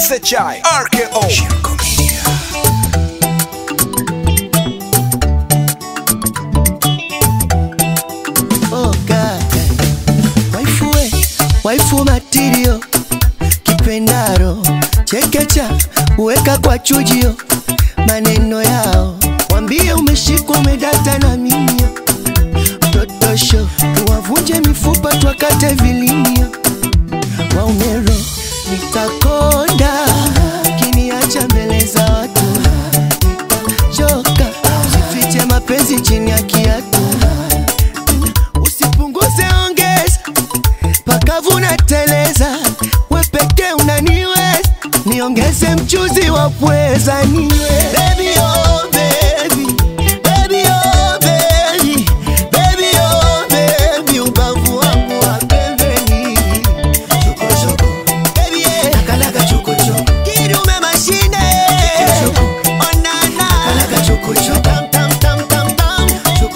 SHI RKO Shirko Media Oh God. Waifu we, waifu matirio kipendaro chekecha uweka kwa chujio maneno yao wambie umeshikwa umedata na mimio totosho tuwavunje mifupa twakate vilimio waumero nitakonda kiniacha mbele za watu nitachoka sifiche mapenzi chini ya kiatu usipunguze ongeza pakavuna teleza wepeke unaniweza niongeze mchuzi wa pweza niwe baby, oh, baby. Baby, oh, baby. Baby, oh, baby. Ubavu wangu wa pembeni. Baby, yeah. Kidume mashine. Onana. Tam, tam, tam, tam, tam.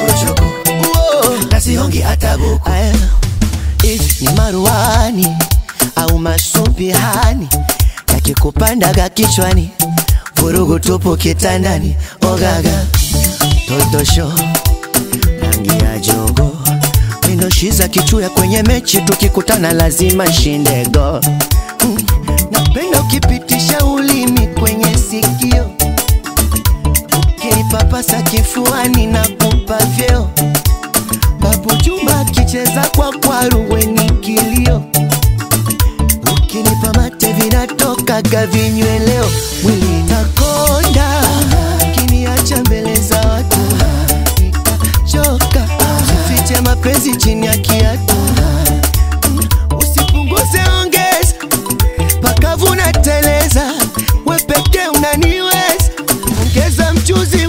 Uo. Aya, if ni maruani au masumbihani yakikupandaga kichwani vurugu tupu kitandani ogaga totosho rangi ya jogo mindoshiza kichuya kwenye mechi tukikutana lazima shindego mm. napenda ukipitisha ulimi kwenye sikio ukinipapasa kifuani na kupa vyeo Babu Juma akicheza kwa kwaru weni kilio, ukinipa mate vinatokaga vinyweleo, mwili takonda, kiniacha mbele za watu nitachoka, sifiche mapenzi chini ya kiatu, usipunguze ongeza, pakavuna teleza, wepeke unaniweza, ongeza mchuzi